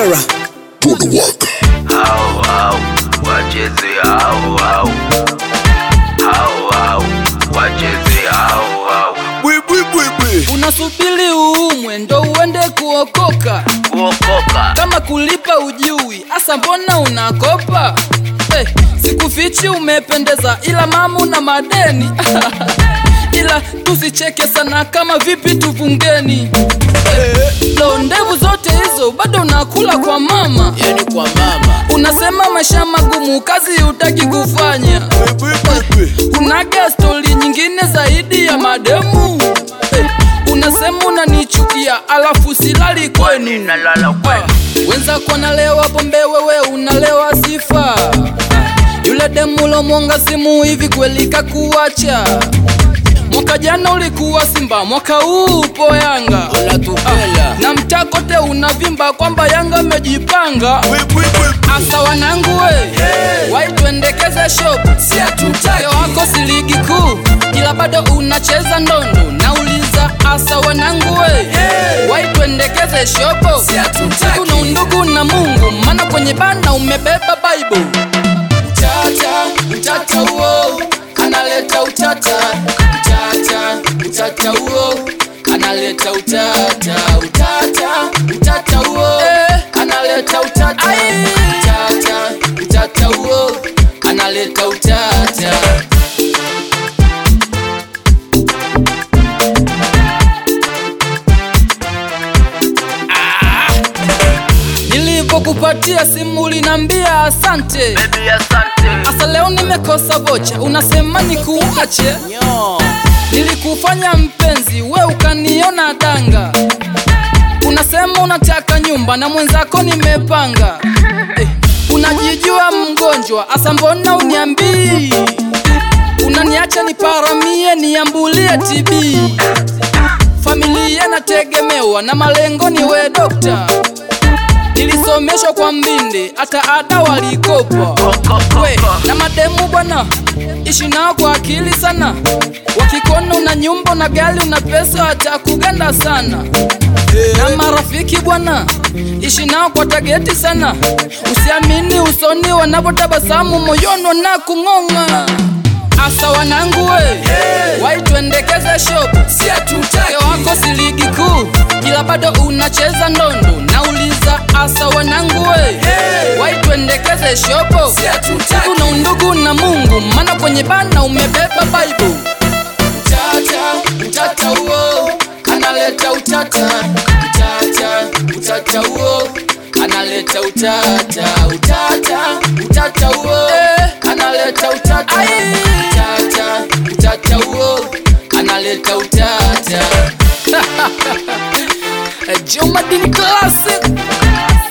Bagara. Hao hao wacheze hao hao hao hao wacheze hao hao Bwi bwi bwi bwi. unasubiri uumwe ndo uende kuokoka kuokoka kama kulipa ujui asa mbona unakopa hey, sikufichi umependeza ila mama una madeni ila tusicheke sana kama vipi tuvungeni hey, lo ndevu zote hizo bado unakula kwa mama Yani kwa mama. unasema maisha magumu kazi utaki kufanya Bwi bwi bwi bwi. unaga stori nyingine zaidi ya mademu hey, unasema unanichukia alafu silali kwenu nalala kwenu wenzako nalewa pombe wewe unalewa sifa yule demulo mwonga simu hivi kweli kakuacha mwaka jana ulikuwa simba mwaka huu upo yanga Unatupela. na mtakote unavimba kwamba yanga amejipanga Bwi bwi bwi bwi. asa wanangu we waituendekeze shop Si hatutaki. Moyo wako si ligi kuu ila bado unacheza ndondo nauliza asa wanangu we waituendekeze shopo Si hatutaki. kuna undugu na mungu maana kwenye bana umebeba bible utata utata huo analeta utata utata utata huo analeta utata utata utata huo analeta utata utata utata huo analeta utata nilivyokupatia simu linambia asante Baby asante asa leo nimekosa vocha unasema nikuache Nyo. nilikufanya mpenzi we ukaniona danga unasema unataka nyumba na mwenzako nimepanga eh, unajijua mgonjwa asa mbona uniambii unaniacha niparamie niambulie tb familia nategemewa na malengo ni we dokta nilisomeshwa kwa mbinde hata ada walikopa we na mademu bwana ishi nao kwa akili sana wakikona una nyumba na gari una pesa watakuganda sana na marafiki bwana ishi nao kwa tageti sana usiamini usoni wanapotabasamu moyono na kung'ong'a asa wanangu we waituendekeze shop Si hatutaki. Moyo wako si ligi kuu ila bado unacheza ndondo nauliza asa wanangu we waituendekeze shopo Si hatutaki. kuna undugu na mungu maana kwenye bana umebeba bible utata utata huo analeta utata utata utata huo analeta utata utata utata huo analeta utata utata utata huo analeta utata Jomadini Classic